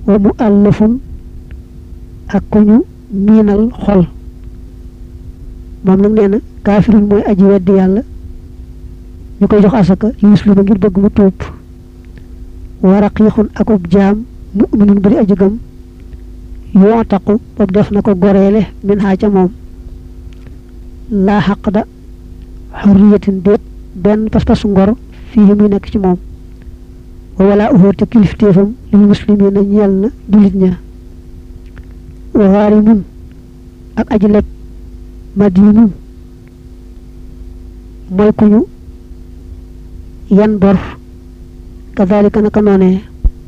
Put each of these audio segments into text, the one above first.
wa mu àllafun ak ku ñu miinal xol moom nag nee na kaafirun mooy aji weddi yàlla ñu koy jox asaka yuslima ngir bëgg mu tuub wa raqiixun ak ub jaam mu'minun bari aji gëm yoo taqu boobu def na ko goreele min xaa ca moom laa xaq da xurriyatin déet benn pas-pas ngor fii muy nekk ci moom wa wala uxoo te kilifteefam lil muslimin na ñeel na jullit ña wa xaarimun ak aji leb madinun mooy ku ñu yan bor kadalika naka noonee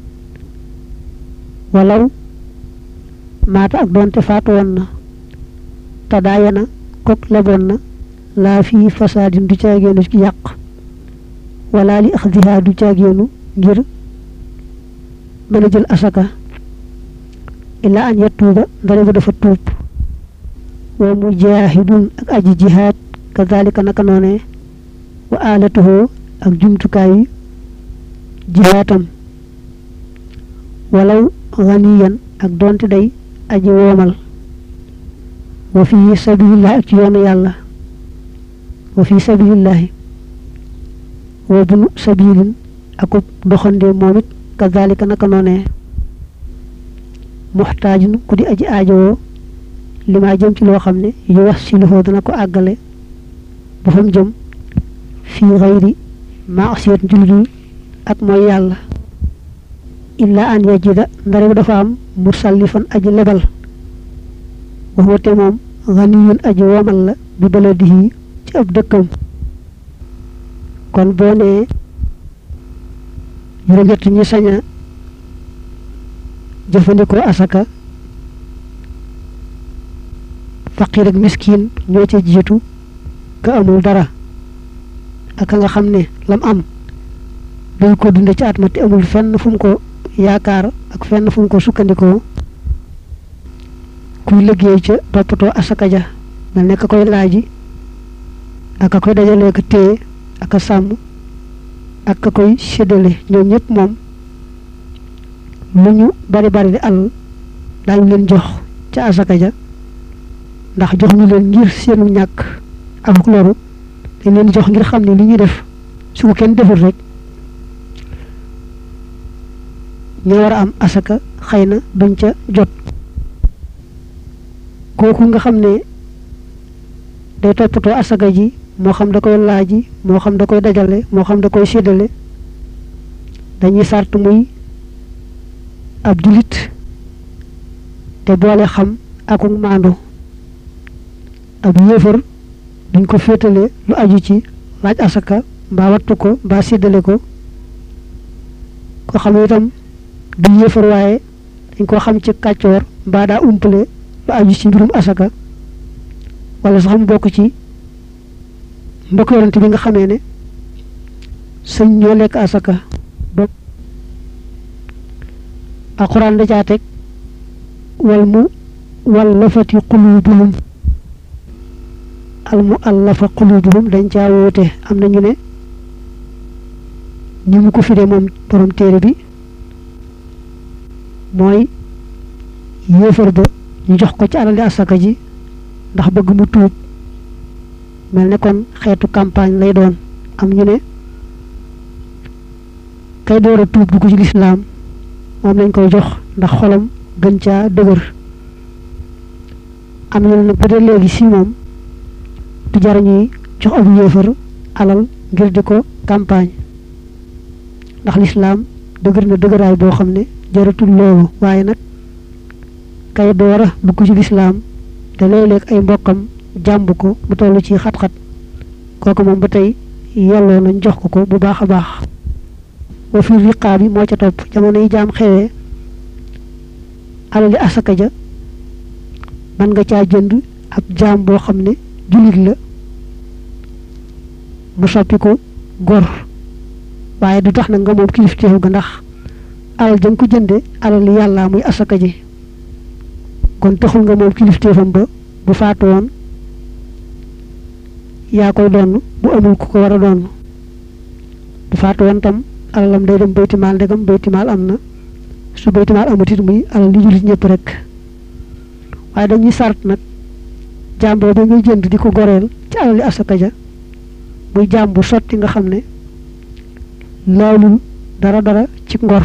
walaw maata ak doonte faatu woon na te daayana kok leboon na laa fii fasaadin du caageenu ci yàq wala li axdiha du caageenu ngir mën a jël asaka illa an yatuuba ndare ba dafa tuub wa mujaahidun ak aji jihaad kadalika naka noonee wa alatuhu ak jumtukaayu jihaatam walaw ganiyan ak doonte day aji woomal wa fi sabilillahi ak ci yoonu yàlla wa fi sabilillahi wa bunu sabilin akub doxandee moom it kazalika naka noonee muxtaajun ku di aji aajowoo li maa jëm ci loo xam ne yu wax si loxo dana ko àggale bu fa mu jëm fii xayri maasiyat njulul ak mooy yàlla illa an yajida ndare bu dafa am mursallifan aji lebal waxwate moom ganiyun aji womal la bi baladihi ci ab dëkkam kon boo nee juróom-ñett ñi sañ a jëfandikoo asaka faqir ak miskin ñoo ca jiitu ka amul dara ak ka nga xam ne lam am dañ ko dunde ci at ma te amul fenn fu mu ko yaakaar ak fenn fu mu ko sukkandikoo kuy liggéey ca toppatoo asaka ja mel ne ka koy laaji ak ka koy dajalee ko téye ak a sàmm ak ka koy séddale ñoom ñëpp moom lu ñu bari bari di àll daañu leen jox ca asaka ja ndax jox ñu leen ngir seenu ñàkk ak loru dañ leen jox ngir xam ne li ñuy def su ko kenn deful rek ñoo war a am asaka xëy na duñ ca jot kooku nga xam ne day toppatoo asaka ji moo xam da koy laaji moo xam da koy dajale moo xam da koy séddale dañuy sart muy ab julit te boole xam ak maandu ab yéefar duñ ko féetale lu aju ci laaj asaka mbaa wattu ko mbaa séddale ko ko xam itam du yéefar waaye dañ ko xam ci kàccoor mbaa daa umpale lu aju ci mbirum asaka wala sax mu bokk ci mbokk yorante bi nga xamee ne sëñ ñoo lekk asaka ba alxuraan da caa teg wal mu wallafati qulubuhum al mu allafa qulubuhum dañ caa woote am na ñu ne ni mu ko firee moom borom téere bi mooy yéefar ba ñu jox ko ci alali asaka ji ndax bëgg mu tuub mel ne kon xeetu campagne lay doon am ñu ne kay door a tuub dugg ci lislaam moom lañ koy jox ndax xolam gën caa dëgër am ñu ne nag ba dee léegi si moom du jar ñuy jox ab yéefar alal ngir di ko campagne ndax lislaam dëgër na dëgëraay boo xam ne jaratul loolu waaye nag kay door a dugg ci lislaam te léeg-léeg ay mbokkam jàmb ko bu toll ci xat-xat kooku moom ba tey yelloo nañ jox ko ko bu baax a baax wa fi riqaa bi moo ca topp jamono yi jaam xewee alali asaka ja mën nga caa jënd ab jaam boo xam ne jullit la mu soppi ko gor waaye du tax nag nga moom kilifteefu ga ndax alal jëm ko jënde alal yàlla muy asaka ji kon taxul nga moom kilifteefam ba bu faatu woon yaa koy donn bu amul ku ko war a donn bu faatu woon tam alalam day dem baytimaal ndegam baytimaal am na su baytumaal amatit muy alal li jullit ñëpp rek waaye dañuy sart nag jaam boobu ngay jënd di ko goreel ci alali asaka ja muy jaam bu sotti nga xam ne laalul dara dara ci ngor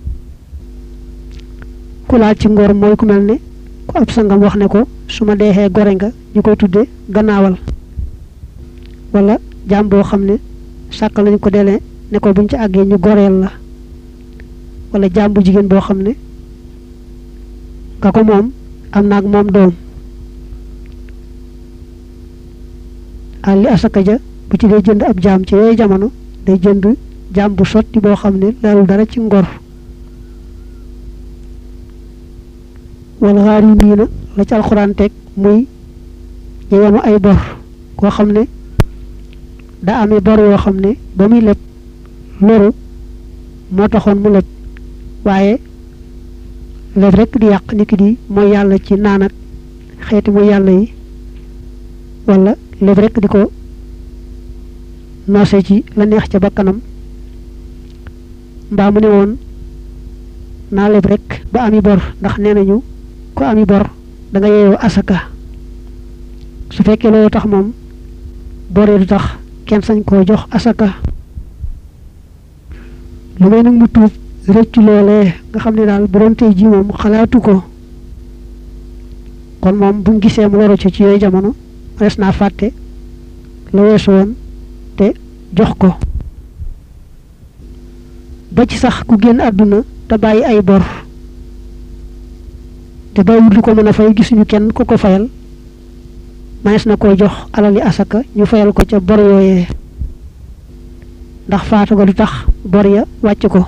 ku laal ci ngor mooy ku mel ne ku ab sangam wax ne ko su ma deexee gore nga ñu koy tudde gannaawal wala jaam boo xam ne sàkkal nañ ko delee ne ko buñ ci àggee ñu goreel la wala jaam bu jigéen boo xam ne nga ko moom am naag moom doom àlli asaka ja bu ci dee jënd ab jaam ci yooyu jamono day jënd jaam bu sotti boo xam ne laalul dara ci ngor wala xaar yi mii na la ci alxuraan teg muy yeyanu ay bor koo xam ne daa amee bor yoo xam ne ba muy leb loru moo taxoon mu leb waaye leb rekk di yàq nit ki di mooy yàlla ci naan ak xeeti mooy yàlla yi wala leb rekk di ko noose ci la neex ca bakkanam mbaa mu ne woon naa leb rekk ba ami bor ndax nee nañu ko ami bor da nga yeeyoo asaka su fekkee loolu tax moom boree du tax kenn sañ koo jox asaka lu may nag mu tuub rëccu loolee nga xam ne daal bu doon tey ji moom xalaatu ko kon moom bu mu gisee mu loru ci ci yooyu jamono res naa fàtte la weesu woon te jox ko ba ci sax ku génn àdduna te bàyyi ay bor te bàyyiwut lu ko mën a fay gisuñu kenn ku ko fayal manees na koy jox alali asaka ñu fayal ko ca bor yooyee ndax faatu ga du tax bor ya wàcc ko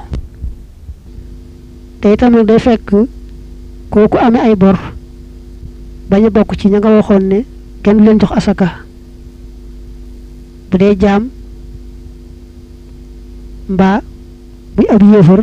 te itam nag day fekk kooku amee ay bor bañ a bokk ci ña nga waxoon ne kenn du leen jox asaka bu dee jaam mbaa buy ab yéefar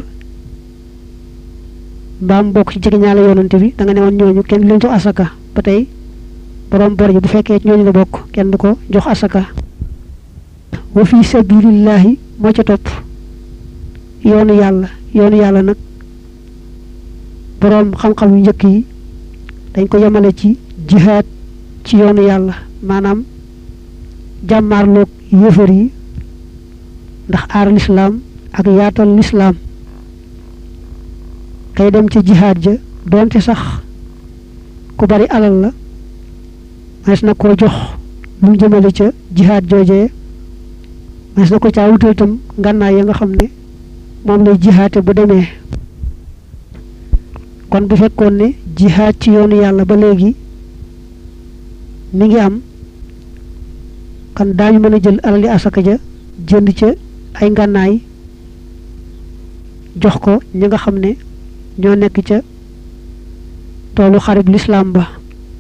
mbaa mu bokk ci jege ñaale yoonante bi da nga ne woon ñooñu kenn du leen jox asaka ba tey borom bor yi bu fekkee ñooñu la bokk kenn du ko jox asaka wa fi sabilillahi moo ca topp yoonu yàlla yoonu yàlla nag boroom xam-xam yu njëkk yi dañ ko yemale ci jihaad ci yoonu yàlla maanaam jàmmaarloog yéefar yi ndax aar lislaam ak yaatal lislaam kay dem ci jihaad ja doonte sax ku bari alal la manes na koo jox lu mu jëmale ca jihaad joojee manes na ko caa wutal itam ngànnaay ya nga xam ne moom lay jihaate bu demee kon bu fekkoon ne jihaad ci yoonu yàlla ba léegi mi ngi am kon daañu mën a jël alali asaka ja jënd ca ay ngànnaay jox ko ñi nga xam ne ñoo nekk ca toolu xarib lislaam ba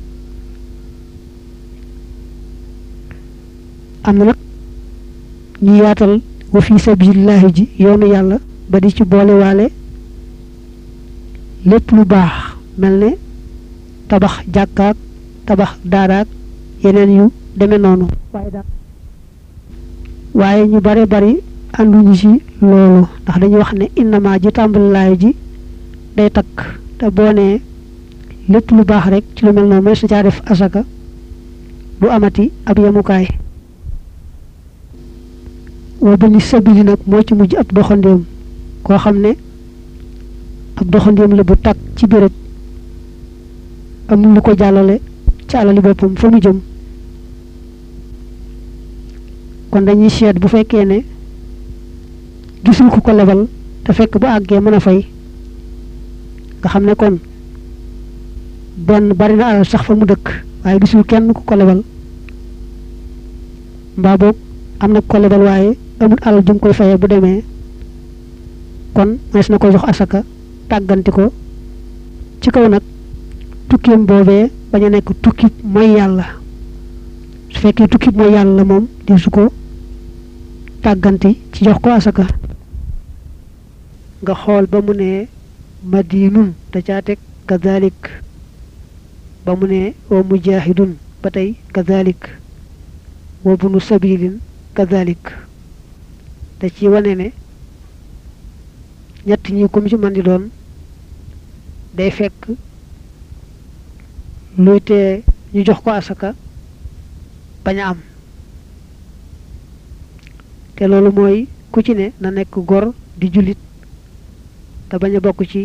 am na nag ñu yaatal wa fi sabilillahi ji yoonu yàlla ba di ci boole waale lépp lu baax mel ne tabax jàkkaak tabax daaraak yeneen yu deme noonu waaye daal waaye ñu bare bari ànduñu ci loolu ndax dañuy wax ne innama ji tàmbalilaay ji day takk te boo nee lépp lu baax rek ci lu mel noonu mooy sa caa def asaka du amati ab yemukaay wa bani sabili nag moo ci mujj ab doxandéem koo xam ne ab doxandéem la bu tàkk ci béréb amul lu ko jàllale ci alali boppam fa mu jëm kon dañuy seet bu fekkee ne gisul ku ko lebal te fekk bu àggee mën a fay nga xam ne kon benn bari na alal sax fa mu dëkk waaye gisul kenn ku ko lebal mbaa boog am na ku ko lebal waaye amul alal ju mu koy fayee bu demee kon mas na ko jox asaka tàgganti ko ci kaw nag tukkeem boobee bañ a nekk tukkib mooy yàlla su fekkee tukkib mooy yàlla moom di su ko tàgganti ci jox ko asaka nga xool ba mu ne madinun da caa teg kazalik ba mu ne wa mujahidun ba tey kazalik wa bunu sabilin kazalik da ci wane ne ñett ñi comme ci man di doon day fekk luy tee ñu jox ko asaka bañ a am te loolu mooy ku ci ne na nekk gor di jullit te bañ a bokk ci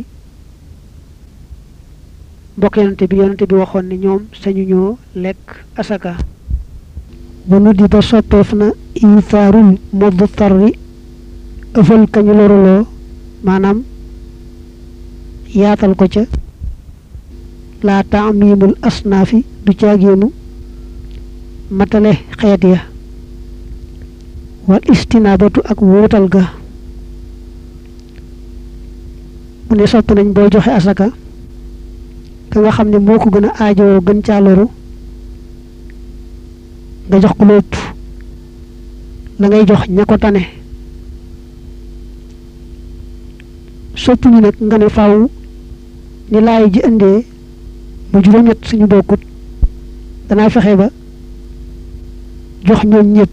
mbokk yonante bi yonante bi waxoon ne ñoom sañu ñoo lekk asaka bu nu di ba soppeef na ithaarul modd tarri ëfal kañu loruloo maanaam yaatal ko ca laa taamimul asnaafi du caagéenu matale xeet ya wal istinaabatu ak wuutal ga mu ne sopp nañ boo joxe asaka ka nga xam ne moo ko gën a aajowoo gën caa loru nga jox ko lépp la ngay jox ña ko tane sopp ñu nag nga ne faaw ni laay ji indee mu juróom-ñett suñu bokkut danaa fexe ba jox ñoom ñëpp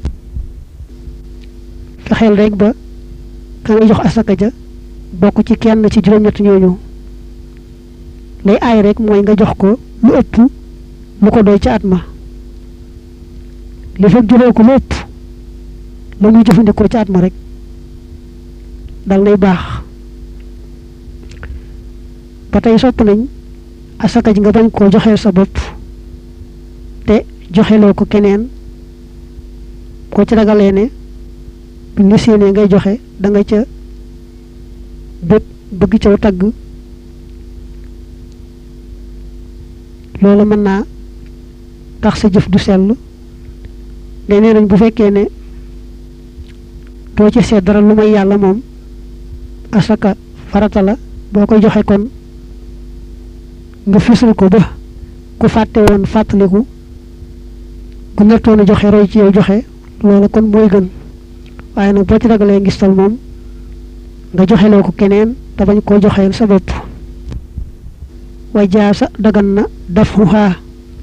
fexeel rek ba ka ngay jox asaka ja bokk ci kenn ci juróom-ñett ñooñu lay aay rek mooy nga jox ko lu ëpp lu ko doy ca at ma li fekk jëloo ko lu ëpp la muy jëfandikoo ca at ma rek dal nay baax ba tey sopp nañ asaka ji nga bañ koo joxeel sa bopp te joxeloo ko keneen koo ci ragalee ne buñ la séenee ngay joxe da nga ca bëgg bëgg caw tagg loolu mën naa tax sa jëf du sell day nee nañ bu fekkee ne doo ci seet dara lu may yàlla moom asaka farata la boo koy joxe kon nga fisal ko ba ku fàtte woon fàttaliku ku nettoon a joxe roy ci yow joxe loolu kon mooy gën waaye nag boo ci ragalee ngistal moom nga joxeloo ko keneen te bañ koo joxeel sa bopp wa jaasa dagan na dafuha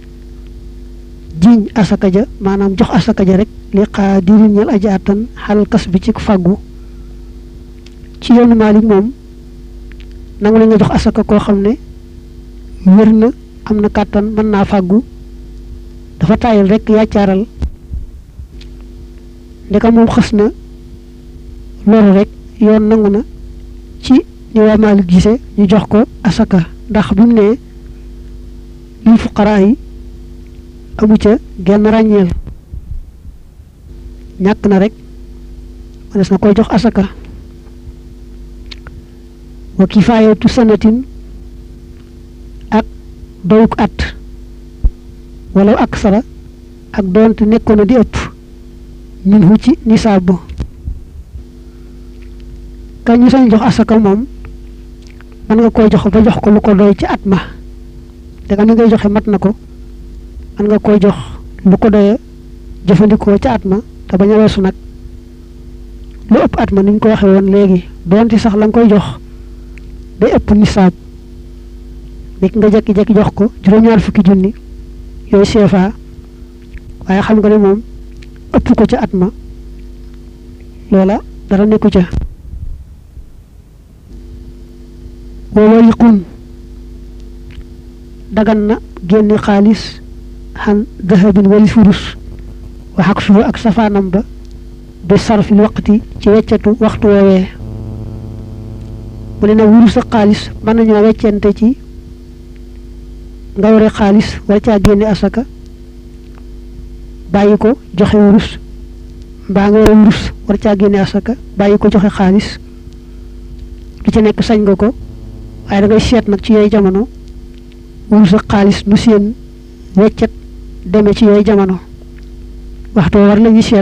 jiñ asaka ja maanaam jox asaka ja rek li xaa dirin ñel aji àttan xalal kas bi ci fàggu ci yoonu Maalik moom nangu la nga jox asaka koo xam ne wér na am na kàttan mën naa fàggu dafa taayal rek yàccaaral ndeka moom xës na loolu rek yoon nangu na ci ni waa Maalik gise ñu jox ko asaka ndax bi mu ne lil fuqaraa yi amu ca genn ràññeel ñàkk na rek manes na koy jox asaka wa kifaayatu sanatin ak doyuk at wala ak sara ak doonte nekkoon na di ëpp min hu ci nisaab ka ñu sañ jox asaka moom mën nga koy jox ba jox ko lu ko doy ci at ma danga ni ngay joxe mat na ko mën nga koy jox lu ko doye jëfandikoo ca at ma te bañ a weesu nag lu ëpp at ma ni ñu ko waxee woon léegi doonte sax la nga koy jox day ëpp nisaab nekk nga jekki-jekki jox ko juróom-ñaar fukki junni yooyu CFA waaye xam nga ne moom ëpp ko ca at ma loola dara nekku ca wa wariqun dagan na génne xaalis xan dahabin wali furus wa xaq suhu ak safaanam ba bi sarfil waqti ci weccatu waxtu woowee mu ne nag wurus ak xaalis mën nañoo weccente ci nga yore xaalis war caa génne asaka bàyyi ko joxe wurus mbaa nga yore wurus war caa génne asaka bàyyi ko joxe xaalis lu ci nekk sañ nga ko waaye da ngay seet nag ci yooyu jamono wurus ak xaalis nu seen weccet demee ci yooyu jamono waxtu war la ñuy seet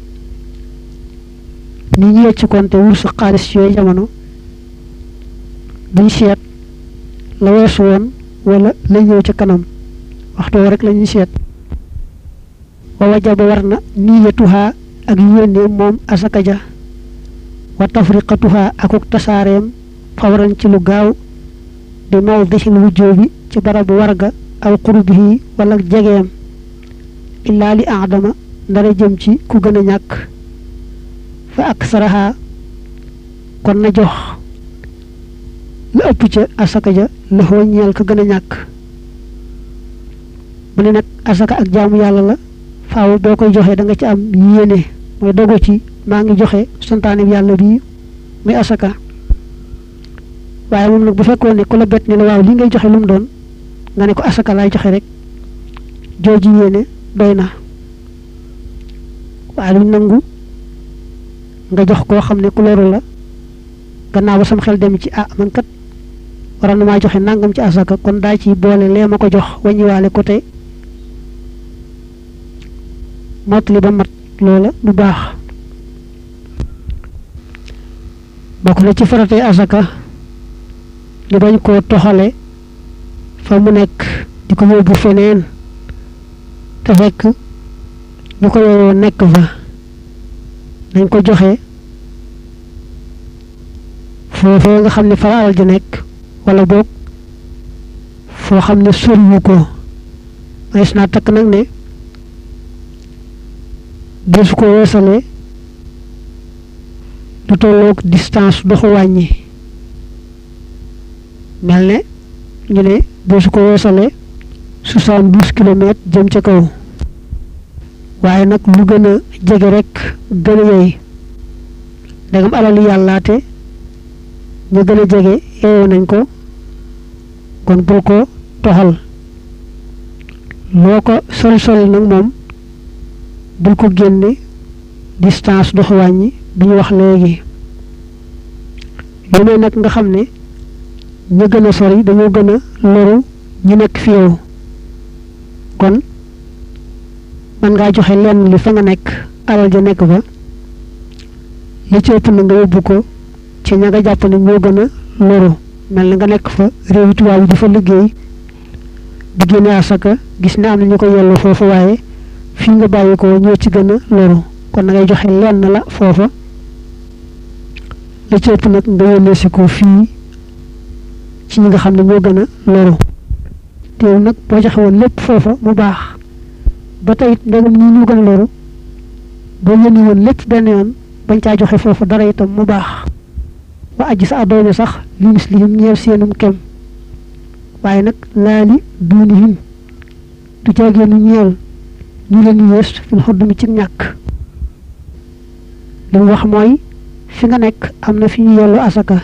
ni ñu wecc konte wurus ak xaalis ci yooyu jamono duñ seet la weesu woon wala la ñëw ca kanam waxtu rek la ñuy seet wa wajaba war na niyatuha ak yéene moom asaka ja wa tafriqatuha akuk tasaareem fawran ci lu gaaw di mawdixil wujjoobi ci barabu warga aw qurbihi wala jegeem illaa li aadama ndara jëm ci ku gën a ñàkk fa aksaraha kon na jox la ëpp ca asaka ja la xoo ñeel ka gën a ñàkk mu ne nag asaka ak jaamu yàlla la faaw boo koy joxee da nga ci am yéene mooy dogo ci maa ngi joxe santaane yàlla bii muy asaka waaye moom nag bu fekkoon ne ku la bett ne la waaw li ngay joxe lu mu doon nga ne ko asaka laay joxe rek jooju yéene doy na waaye luñ nangu nga jox koo xam ne ku loru la gannaaw ba sam xel dem ci ah man kat waroon na maa joxe nangam ci asaka kon daa ci boole lee ma ko jox wàññiwaale ko te mottali ba mat loola du baax bokk na ci faratee asaka ñu bañ koo toxale fa mu nekk di ko yóbbu feneen te fekk ñu ko yoroo nekk fa dañ ko joxe foofee nga xam ne fa la alal ji nekk wala boog foo xam ne soriwu ko manees naa takk nag ne desu ko weesalee du tolloog distance doxu wàññi mel ne ñu ne desu ko weesalee soixante-douze kilomètres jëm ca kaw waaye nag lu gën a jege rek gën a yey ndegam alali yàllaate ñu gën a jege yeewoo nañ ko kon bul ko toxal loo ko sori sori nag moom bul ko génne distance dox wàññi bi ñu wax léegi lu may nag nga xam ne ñu gën a sori dañoo gën a loru ñu nekk fi yow kon man ngaa joxe lenn li fa nga nekk alal ja nekk fa li ci ëpp na nga yóbbu ko ci ña nga jàpp ne ñoo gën a loru mel na nga nekk fa réewi tubaab yi di fa liggéey di génne asaka gis ne am na ñu ko yellu foofu waaye fii nga bàyyi ko ñoo ci gën a loru kon na ngay joxe lenn la foofa li ci ëpp nag nga yónnee si ko fii ci ñi nga xam ne ñoo gën a loru teew nag boo joxe woon lépp foofa mu baax ba tey ndegam ñii ñu gën a loru boo yónni woon lépp benn yoon bañ caa joxe foofa dara itam mu baax wa aji sa adoone sax li mislihim ñeel seenum kem waaye nag laali duunihim du jaageenu ñeel ñu leen yées fil xodd mi ci ñàkk li mu wax mooy fi nga nekk am na fi ñu yellu asaka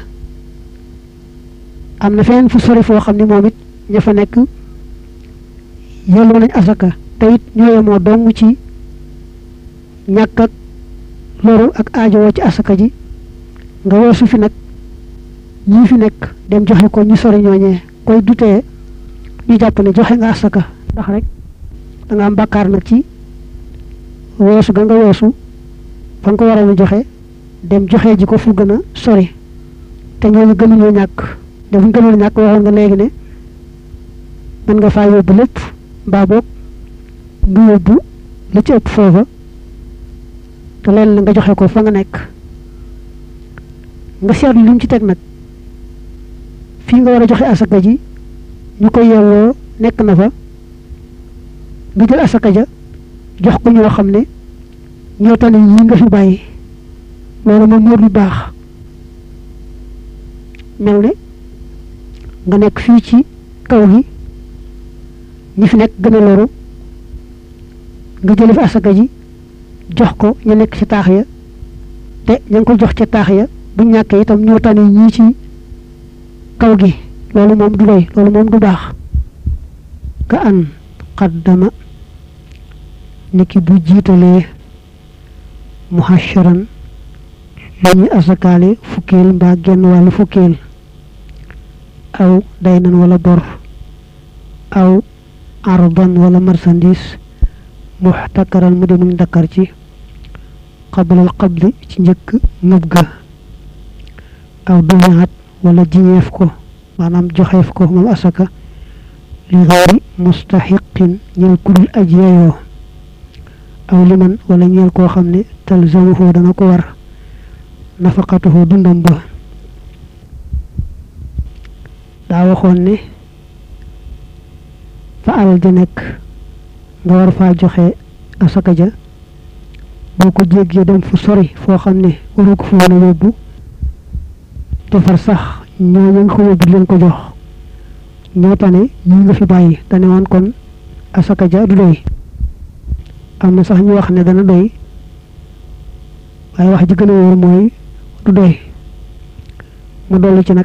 am na feneen fu sori foo xam ne moom it ña fa nekk yelloo nañ asaka te it ñoo yemoo dong ci ñàkk ak loru ak aajowoo ci asaka ji nga weesu fi nag ñii fi nekk dem joxe ko ñu sori ñooñee koy dutee ñu jàpp ne joxe nga asaka ndax rek da nga am bàkkaar nag ci weesu ga nga weesu fa nga ko waroon a joxe dem joxe ji ko fu gën a sori te ñooñu gënuñoo ñàkk dafa gënoon ñàkk waxoon nga léegi ne mën nga faa yóbbu lépp mbaa boog nga yóbbu li ci ëpp foofa te leen la nga joxe ko fa nga nekk nga seetlu li mu ci teg nag fii nga war a joxe asaka ji ñu koy yelloo nekk na fa nga jël asaka ja jox ko ñoo xam ne ñoo tane yi nga fi bàyyi loolu moom moo lu baax mel ne nga nekk fii ci kaw gi ñi fi nekk gën a loru nga jële fi asaka ji jox ko ñu nekk ci taax ya te ña ngi ko jox ca taax ya bu ñàkkee itam ñoo tane ñii ci kaw gi loolu moom du doy loolu moom du baax ka an qaddama niki bu jiitalee muhasharan lu ñuy asakaale fukkeel mbaa genn wàllu fukkeel aw daynan wala bor aw arban wala marchandise muxtakaran mu demuñ dakkar ci qablal qabli ci njëkk ngëb ga aw duñaat wala jiñeef ko maanaam joxeef ko moom asaka li xayri mustaxiqin ñeel kudul aj yeyoo aw liman wala ñeel koo xam ne talzamuhu dana ko war nafaqatuhu dundam ba daa waxoon ne fa alal ja nekk nga war faa joxe asaka ja boo ko jéggee dem fu sori foo xam ne waru ko fa mën a yóbbu te far sax ñooñu nga ko yóbbu leen ko jox ñoo tane ñi nga fi bàyyi te ne woon kon asaka ja du doy am na sax ñu wax ne dana doy waaye wax ji gën a wóor mooy du doy mu dolli ci nag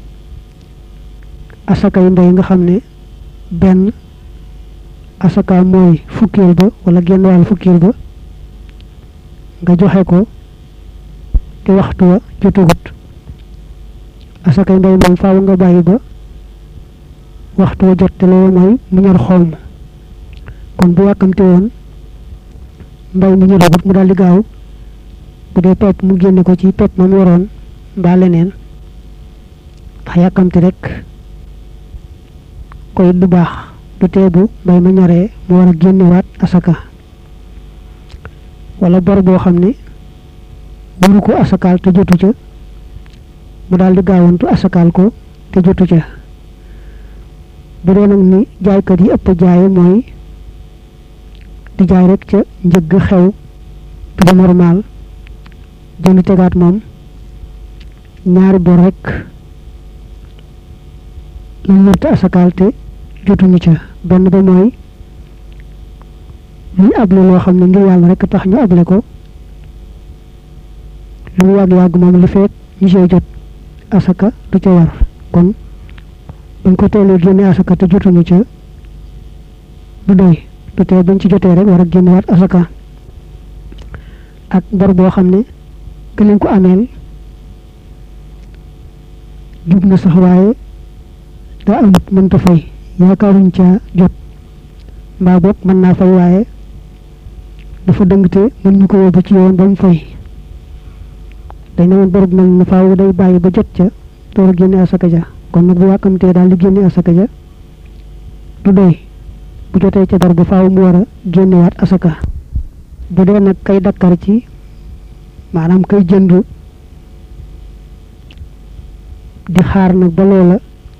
asaka yu ndey nga xam ne benn asaka mooy fukkeel ba wala genn wàll fukkeel ba nga joxe ko te waxtu wa jotagut asaka yu ndey moom faaw nga bàyyi ba waxtu wa jot te loolu mooy mu ñor xoom kon bu yàkkamte woon mbay mu ñoragut mu daal di gaaw bu dee pepp mu génne ko ci pepp moom yoroon mbaa leneen ndax yàkkamte rek koy du baax du tee bu mbay ma ñoree mu war a génnewaat asaka wala bor boo xam ne waru ko asakaal te jotu ca mu daal di gaawantu asakaal ko te jotu ca bu dee nag ni jaaykat yi ëpp jaaye mooy di jaay rek ca njëgg xew prix normal jënd tegaat moom ñaari bor rek lañ lërte asakaal te jotuñu ca benn ba mooy luñ able loo xam ne ngir yàlla rek tax ñu able ko lu mu yàgg-yàgg moom li feet ñu see jot asaka du ca war kon buñ ko teelee génne asaka te jotuñu ca du doy du tee buñ ci jotee rek war a génnewaat asaka ak bor boo xam ne que leen ko ameel jub na sax waaye daa amut mënta fay yaakaaruñ ca jot mbaa boog mën naa fay waaye dafa dëngte mën ñu ko yóbbu ci yoon ba mu fay dañ ne woon borub mel na faaw day bàyyi ba jot ca door a génne asaka ja kon nag bu yàkkamtee daal di génne asaka ja du doy bu jotee ca bor ba faaw mu war a génnewaat asaka bu dee nag kay dakkar ci maanaam kay jënd di xaar nag ba loola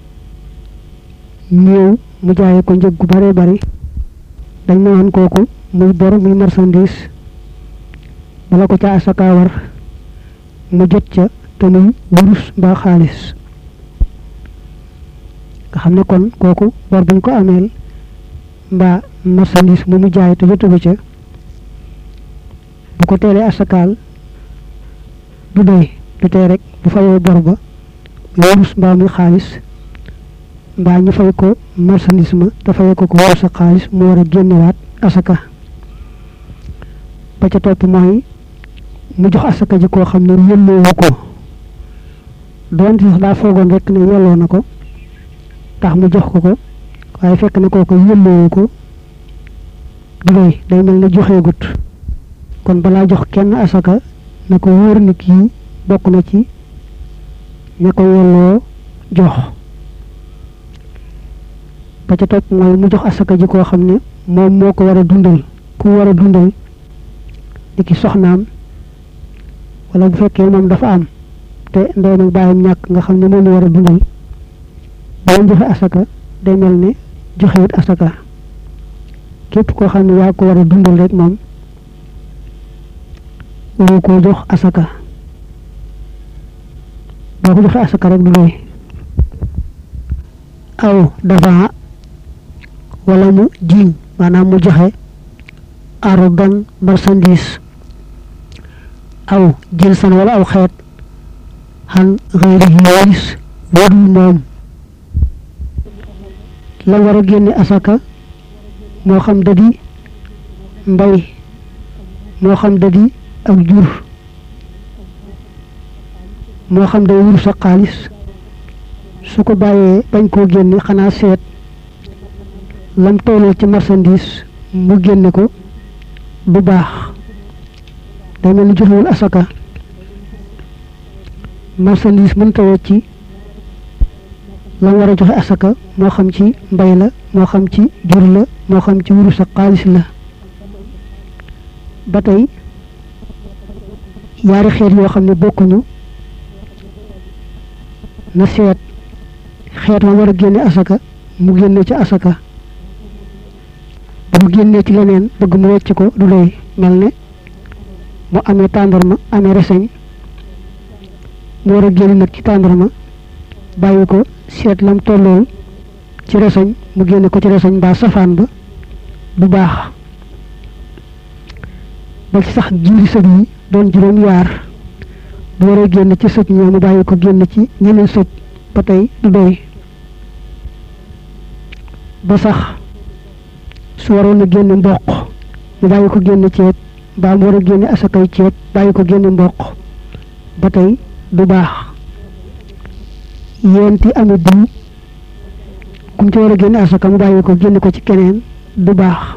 ñëw mu jaayee ko njëg gu bare bari dañ ne woon kooku muy bor muy marchandise bala ko ca asaka war mu jot ca te muy wurus mbaa xaalis nga xam ne kon kooku bor buñ ko ameel mbaa marchandise mu mu jaay te jotagu ca bu ko teelee asakaal du doy du tey rek bu fayoo bor ba muy wurus mbaa muy xaalis mbaa ñu fay ko marchandise ma te fayee ko ko wurus ak xaalis mu war a génnewaat asaka ba ca topp mooy mu jox asaka ji koo xam ne yelloowu ko doonte sax daa foogoon rek ne yelloo na ko tax mu jox ko ko waaye fekk na kooku yelloowu ko du doy day mel ne joxeegut kon balaa jox kenn asaka na ko wóor ni kii bokk na ci ña ko yelloo jox ba ca topp mooy mu jox asaka ji koo xam ne moom moo ko war a dundal ku war a dundal di ki soxnaam wala bu fekkee moom dafa am te ndeyam ak baayam ñàkk nga xam ne moom la war a dundal ba leen joxe asaka day mel ne joxewut asaka képp koo xam ne yaa ko war a dundal rek moom waru koo jox asaka boo ko joxe asaka rek du doy aw dafa wala mu jiiñ maanaam mu joxe arudan marchandise aw jinsan wala aw xeet xan xëyri yooyis wadul moom la war a génne asaka moo xam da di mbay moo xam da di ak jur moo xam day wur sa xaalis su ko bàyyee bañ koo génne xanaa seet lam tolloo ci marchandise mu génne ko du baax day mel ni joxewul asaka marchandise mën tawoo ci lam war a joxe asaka moo xam ci mbay la moo xam ci jur la moo xam ci wurus ak xaalis la ba tey yaari xeet yoo xam ne bokkuñu na seet xeet la war a génne asaka mu génne ci asaka bu génnee ci leneen bëgg mu wecc ko du doy mel ne mu amee tàndarma amee reseñ mu war a génn nag ci tàndarma bàyyi ko seet lam tollool ci resoñ mu génne ko ci resoñ mbaa safaan ba du baax ba ci sax jiiri sëg yi doon juróom yaar bu waree génn ci sëg ñoo mu bàyyi ko génn ci ñeneen sëg ba tey du doy ba sax su waroon a génne mboq mu bàyyi ko génne ceeb mbaa mu war a génne asakay ceeb bàyyi ko génne mboq ba tey du baax yenti ami diw kum ci war a génne asaka mu bàyyi ko génne ko ci keneen du baax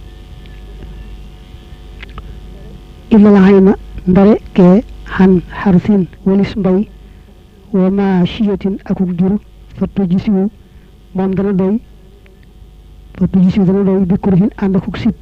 illa la xay na ndare kee xan xarsin walis mbay wa ma chiyatin akuk jur fa tuji siwu moom dana doy fa tuji siwu dana doy bi kurhin ànd akuk sib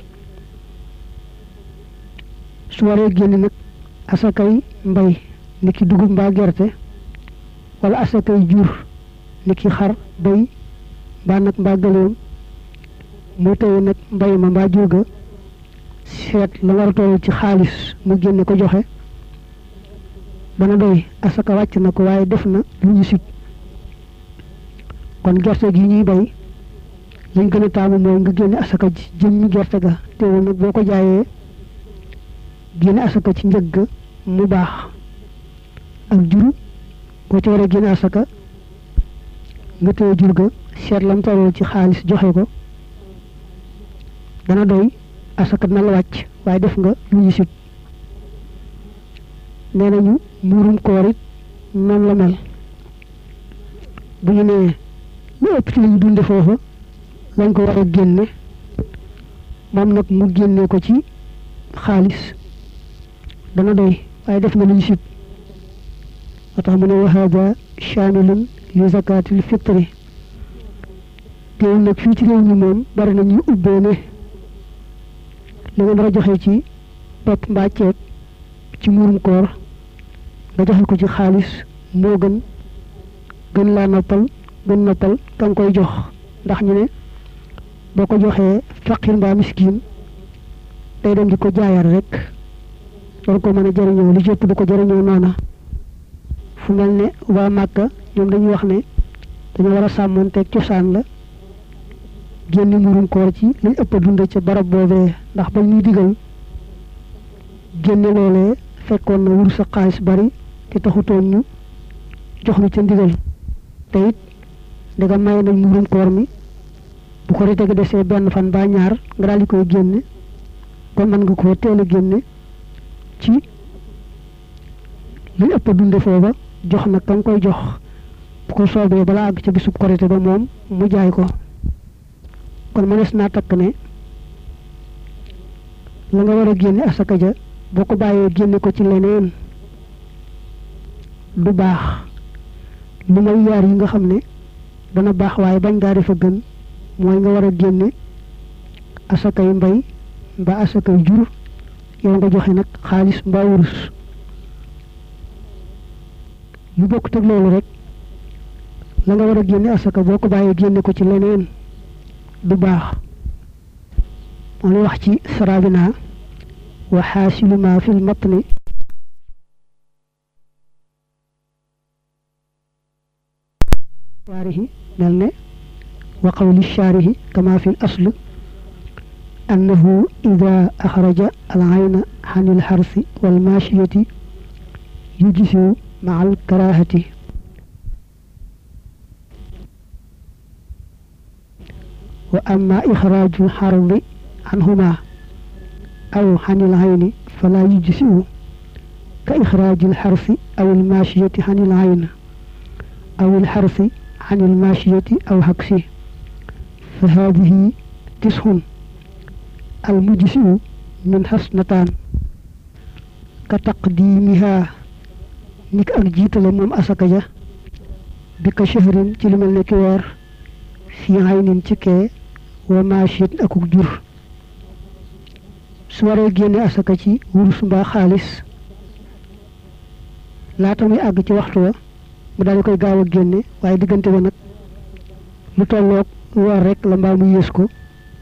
su waree génne nag asakay mbay ni ki dugub mbaa gerte wala asakay jur ni ki xar bay mbaa nag mbaa gëléem mu tey nag mbay ma mbaa jur ga seet la war a toll ci xaalis mu génne ko joxe dana doy asaka wàcc na ko waaye def na lu ñu sib kon gerte gi ñuy bay lañ gën a taamu mooy nga génne asaka ji jëmmi gerte ga teewul nag boo ko jaayee génne asaka ci njëg ga mu baax ak jur boo ci war a génne asaka nga téye jur ga seet lam toll ci xaalis joxe ko dana doy asaka dina la wàcc waaye def nga lu ñu sib nee nañu muurum koor it noonu la mel bu ñu nee lu ëpp ci li ñu dunde foofa lañ ko war a génne moom nag mu génne ko ci xaalis dana doy waaye def na lu ñu sib moo tax mu ne wa hada chamilun li zakatil fitri teewul nag fii ci réew mi moom bari na ñuy ubbee ne li nga nar a joxe ci pepp mbaa ceeb ci muurum koor nga joxe ko ci xaalis moo gën gën laa noppal gën noppal ka nga koy jox ndax ñu ne boo ko joxee faqir mbaa miskin day dem di ko jaayal rek war ko mën a jëriñoo li jëpp du ko jëriñoo noona fu mel ne waa Màkka ñoom dañuy wax ne dañu war a sàmmoonteeg cosaan la génn muurum koor ci liñ ëpp a dund ca barab boobee ndax bañ ñuy digal génne loolee fekkoon na wur sa xaalis bari te taxutoon ñu jox nu ca ndigal te it ndegam maye nañ muurum koor mi bu ko rite gi desee benn fan ba ñaar nga daal di koy génne kon mën nga koo teel a génne ci liñ ëpp a dunde foofa jox nag ka nga koy jox bu ko soobee balaa àgg ca bisub korite ba moom mu jaay ko kon mënees naa takk ne la nga war a génne asaka ja boo ko bàyyee génne ko ci leneen du baax lu may yaar yi nga xam ne dana baax waaye bañ ngaa defa gën mooy nga war a génne asakay mbay mbaa asakay jur yow nga joxe nag xaalis mbaa wurus lu bokk teg loolu rek la nga war a génne asaka boo ko bàyyee génne ko ci leneen du baax moo lay wax ci sarabina wa xaasilu ma fi lmatni shaarihi mel ne wa qawli shaarihi kama fi l asl annahu ida axraja al ayna xan il xarsi walmaashiyati yujisiu maa alkarahati wa amma ixraaju lxardi anhuma aw xan il ayni fala yujisiu ka ixraaji lxarsi aw almaashiyati xan il ayn aw ilxarsi عن الماشية أو عكسه فهذه تسع المجزئ من حسنتان كتقديمها نك أك جيتال موم أسكجا بك شهر ci lu mel ne ki weer fi aynin ci kee wa maashiyat akuk jur su waree génne asaka ci wurus mbaa xaalis laata muy àgg ci waxtu wa mu daal di koy gaaw a génne waaye diggante ba nag lu tolloog weer rek la mbaa mu yées ko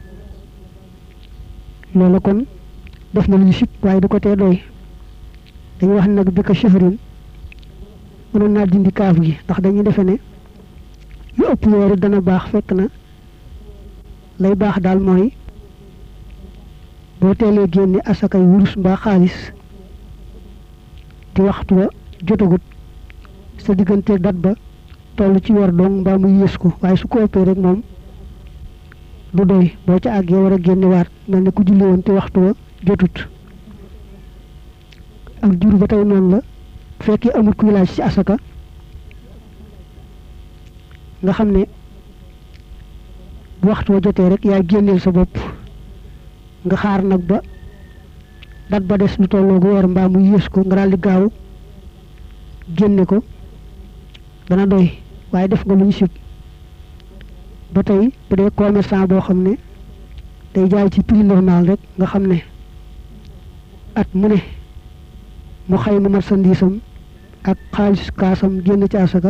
loolu kon def na lu ñu sib waaye du ko tee doy dañuy wax ne nag bi ko chefrin mënoon naa dindi kaaf gi ndax dañuy defe ne yu ëpp yooru dana baax fekk na lay baax daal mooy boo teelee génne asakay wurus mbaa xaalis di waxtu wa jotagut sa diggante dat ba toll ci weer dong mbaa muy yées ko waaye su ko ëppee rek moom du doy boo ca àggee war a génne waat mel ne ku julli woon te waxtu wa jotut ak jur ba tey noonu la bu fekkee amul kuy laaj ci asaka nga xam ne bu waxtu wa jotee rek yaa génneel sa bopp nga xaar nag ba dat ba des lu tolloo gu weer mbaa muy yées ko nga daal di gaaw génne ko dana doy waaye def nga lu ñu sib ba tey bu dee commerçant boo xam ne day jaay ci prix normal rek nga xam ne at mu ne mu xayma marchandise am ak xaalis kaasam génn ci asaka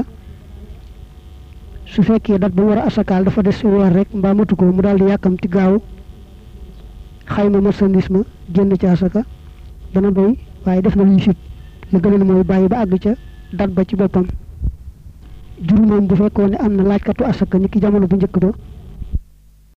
su fekkee dat ba mu war a asakaal dafa des weer rek mbaa matu ko mu daal di yàkkamti gaaw xayma marchandise ma génn ci asaka dana doy waaye def na lu ñu sib li gënoon mooy bàyyi ba àgg ca dat ba ci boppam jur moom bu fekkoon ne am na laajkatu asaka ni ki jamono bu njëkk ba